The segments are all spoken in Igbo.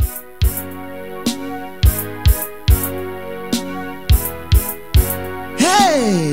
Hey!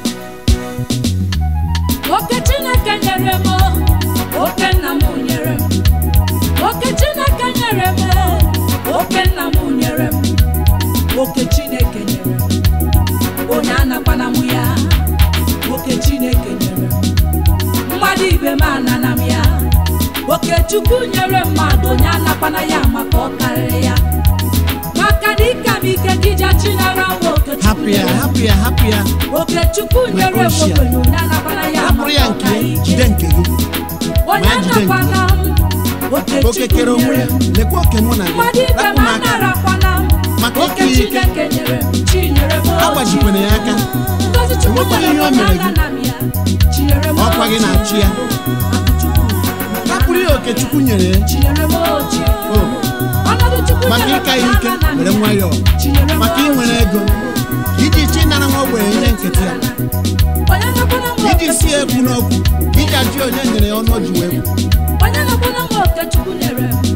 oke chineke nyere m oke nna m nyere m oke chineke nyere m oke nna m nyere m oke chineke nyere m onye anakwana m ya oke chineke nyere m mmadụ ibe m anana m ya oke chukwu nyere mmadụ onye anakwana ya maka ọ karịrị ya maka dịka m ike gị ja chinara m oke hapụ chukwu ya nyere m. hapụ ya hapụ ya oke chukwu nyere m Wekoshia. ogbenye onye anakwana ya hapụrụ ya maka nke ọka jide ike nke gị onye ma jide nke anakwana m oke oke kere chukwu onwe nyere ya m lekwa oke mụ na mmadụ gị ibe rapụ m m aka anarakwana m Maka oke ike ike. chineke nyere m chinyere m agbajikwana ya aka ngozi chukwu enwekwaghị nyere ihe o m mere onye gị. anana m ya chinyere m Ọkwa gị na-achị ya. rapụrụ ya oke chukwu nyere ya chinyere m ochi O, ọnọdụ chukwu maka nyere m ịka ya onye ike anana m were ya. nwayọọ Chinyere m maka ochi. inwere ego iji chi nara nwa ogbenye ihe nkịtị ya onye nakwana m iji oke si chukwu ekwu n'okwu iji ajụ onye nyere ya ọnụ o ji wee kwu onye nakwana m oke chukwu nyere m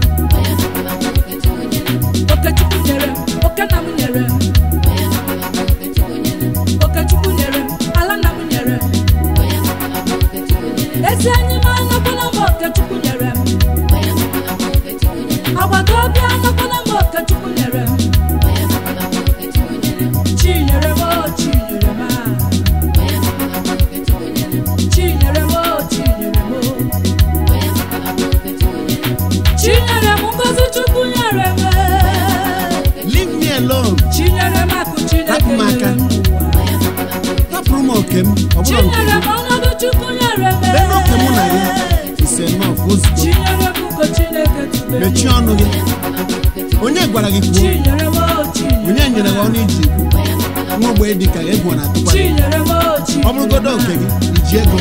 oke chukwu nyere m oke nna m nyere m oke chukwu nyere m ala nna m nyere m ezi enyi m anakwana m oke chukwu nyere m agbata obi anakwana m oke chukwu nyere m chi nyere m o chi nyere m a. chi nyere m o chi nyere m o chinyere m ngozi chukwu nyere m leave me alone chinyere m akụ chineke Hapụ m aka. nyere m n'ụwa hapụrụ m oke m ọ bụrụ nke chinyere gị m ọnọdụ chukwu nyere m lee n'oke mụ na gị ise nọf ozugbo chinyere m ugo chineke tubere m. mechie ọnụ gị onye gwara gị kwuo chinyere m o chinyere onye nyere gị ọnụ iji ikwu nwa ogbenye dị ka egwu na-atụkwa gị chinyere m o chinyere ọ bụrụgodo oke gị iji ego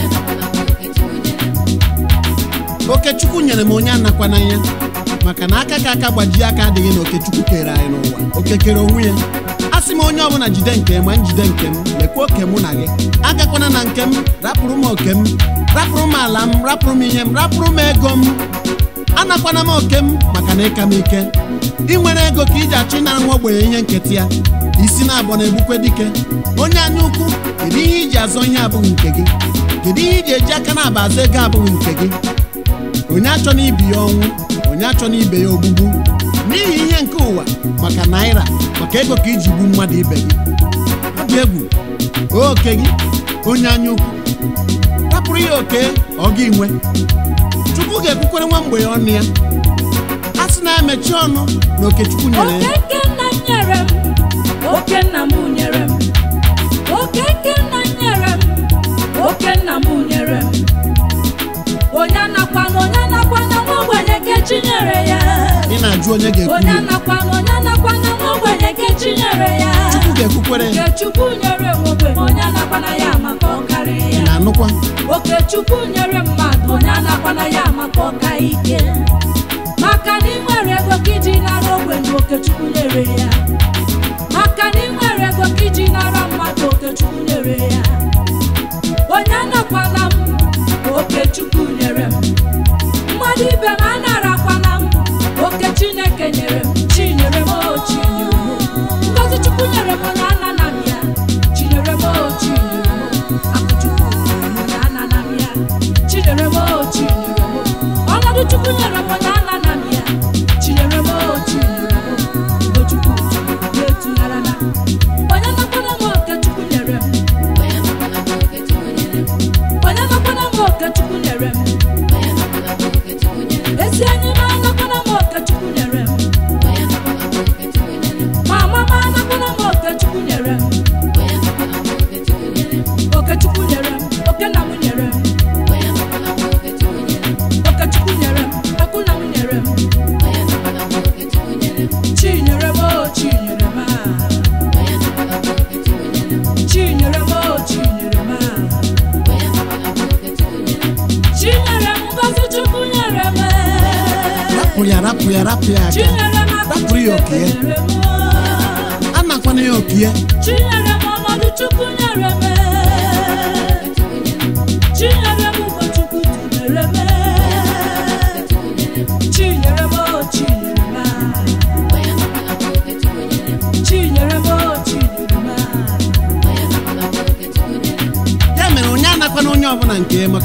oke chukwu nyere m onye anakwana ya maka na aka ka aka gbajie aka adịghị na oke chukwu kere anyị n'ụwa oke kere onwe ya a sị m onye ọbụla jide nke m ma njide nke m lekwa oke mụ na gị agakwana na nke m rapụrụ m oke m rapụrụ m ala m rapụrụ m ihe m rapụrụ m ego m anakwana m oke m maka na ịka m ike ị nwere ego ka iji achọ ịnara nwa ogbenye ihe nketa ya isi na-abọ na-egbukwe dike onye anya ukwu kedu ihe iji azọ ihe abụghị nke gị kedu ihe iji eji aka na-aba azọ ego abụghị nke gị onye achọ na ibi ya ọnwụ onye achọ na ibe ya ogbugbu n'ihi ihe nke ụwa maka naira maka ego ka iji gbu mmadụ ibe gị ọ dị egwu oke gị onye anya ukwu rapụrụ ya oke ọ gị nwe chukwu ga-ekwukwere nwa mgbe ya ọnụ ya a sị na-emechi ọnụ na oke chukwu nyere oke ya nke nna m nyere m oke nna m nyere m oke nke nna m nyere m oke nna m nyere m onye anakwana onye anakwana nwa ogbenye nke chi nyere ya ị na-ajụ onye ga-ekwu onye ya anakwana onye anakwana nwa ogbenye nke chi nyere ya chukwu ga-ekwukwere ya oke chukwu nyere m ogbenye onye anakwana ya maka ọ karịrị ị ya na-anụkwa oke chukwu nyere mmadụ onye anakwana ya maka ọka ike maka na ị nwere ego ka iji nara ogbenye oke chukwu nyere ya maka na ị nwere ego ka iji nara mmadụ oke chukwu nyere ya onye anakwana m oke chukwu nyere m mmadụ ibe m anarakwana m oke chineke nyere m chinyere m o chinyere m ngozi chukwu nyere m onye anana m ya chinyere m o chinyere m akụ chukwu nyere m onye anana m ya chinyere m o chinyere m ọnọdụ chukwu nyere m onye anana m ya chinyere m o chinyere m ugo chukwu na-etugharana onye nakwana m oke chukwu nyere m onye nakwana m oke chukwu nyere m ezi enyi m anakwana m oke chukwu nyere m ma mama anakwana m oke chukwu nyere m oke chukwu nyere m oke nna m nyere m oke chukwu nyere m akụ nna m nyere m chi nyere m o chi nyere m a chi nyere m o chi nyere m a chi nyere m ngozi chukwu nyere m rapụ ya rapụ ya rapụ ya chi aka nyere m akụ rapụrụ ya oke Chineke ya nyere m anakwana ya oke ya chinyere m ọnọdụ chukwu nyere m chinyere m ugo chukwu tubere m chinyere m o chinyere m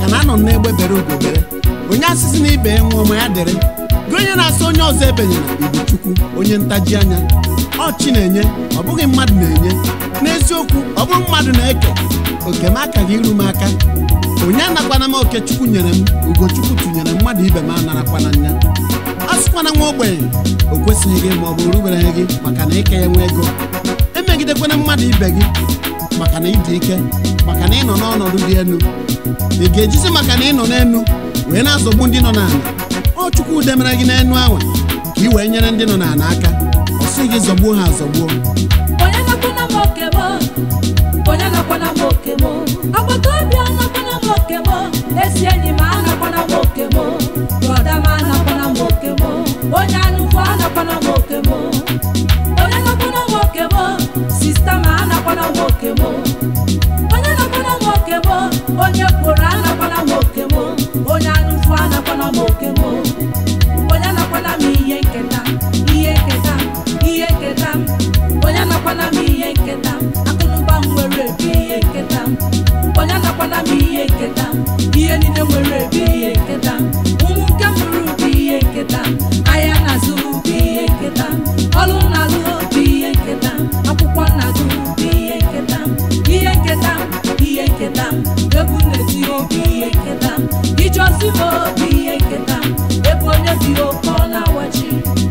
maka na anọ m n'egbe bere ugobere onye asịsị na ibe ya nwụọ ma ya dịrị gị onye na-asị onye ọzọ ebenyere ibu chukwu onye ntaji anya ọ chi na-enye ọ bụghị mmadụ na-enye n'eziokwu ọ bụrụ mmadụ na-eke oke m akaghị iru m aka onye anakwana m oke chukwu nyere m ugochukwu tụnyere mmadụ ibe m anarakwana nya a sịkwana nwa ogbenye o kwesịghị gị ma ọ bụ rubereghị gị maka na ike ya nwe ego emegidekwana mmadụ ibe gị maka na ịdị ike maka na ịnọ n'ọnọdụ dị elu ị ga-ejizi maka na ịnọ n'elu wee na-azọgbu ndị nọ n'ala ọ chukwu demere gị n'enu ahụ ka ị wee nyere ndị nọ n'ala aka ọ sị gị zọgbuo ha azọgbuo onye nakwana m oke m onye nakwana m oke m agbata obi anakwana m oke m ezi enyi m anakwana m oke m brọda m anakwana m oke m onye anụkwu anakwana m oke m onye nakwana m oke m sista m anakwana m oke m onye nakwana m oke m onye kworo anakwana m oke m onye anụkwu anakwana m oke m onye nakwana m ihe nketa ihe nketa ihe nketa onye nakwana m ihe nketa akụnụba m nwere ebe ihe nketa onye nakwana m ihe nketa ihe niile nwere ebe ihe nketa ụmụ nke m ruru bụ ihe nketa ahịa na-azụ bụ ihe nketa ọrụ na-alụ bụ ihe nketa akwụkwọ na-azụ bụ ihe nketa ihe nketa ihe nketa egwu na-eti obi ihe nketa ije ozi m obi ihe nketa ebe onye bi oke ọ na-awachi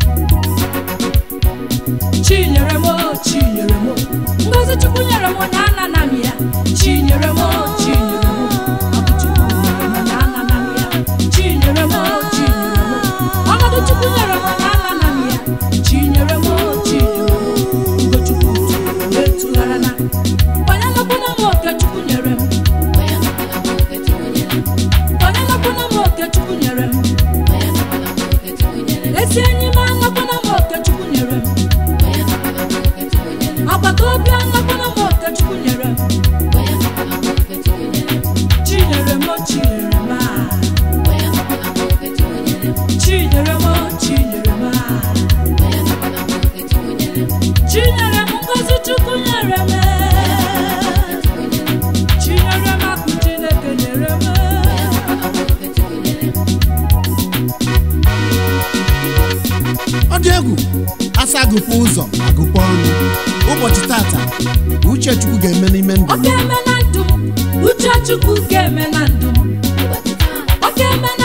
chinyere m chinyere m ngozi chukwu nyere m onye anana m ya chinyere m chinyere m ọbụ chukwu nyere m onye anana m ya chinyere m chinyere m ọnọdụ chukwu nyere m onye anana m ya chinyere m chinyere m ugochukwu etụghara na onye nakwana m oke chukwu nyere m onye nakwana m oke chukwu nyere m ezi enyi m anakwana m oke chukwu nyere m agbata obi anakwana m oke chukwu nyere m chinyere m chinyere m ah. chinyere m chinyere m ah. chinyere m ngozi chukwu nyere m chinyere m akụ chineke nyere m ọ dị egwu asa agụkwa ụzọ agụkwa ọnụ ụbọchị tata uche chukwu ga-eme n'ime ndụ ọ m ga-eme na ndụ m uche chukwu ga-eme na ndụ m ọ ga-eme na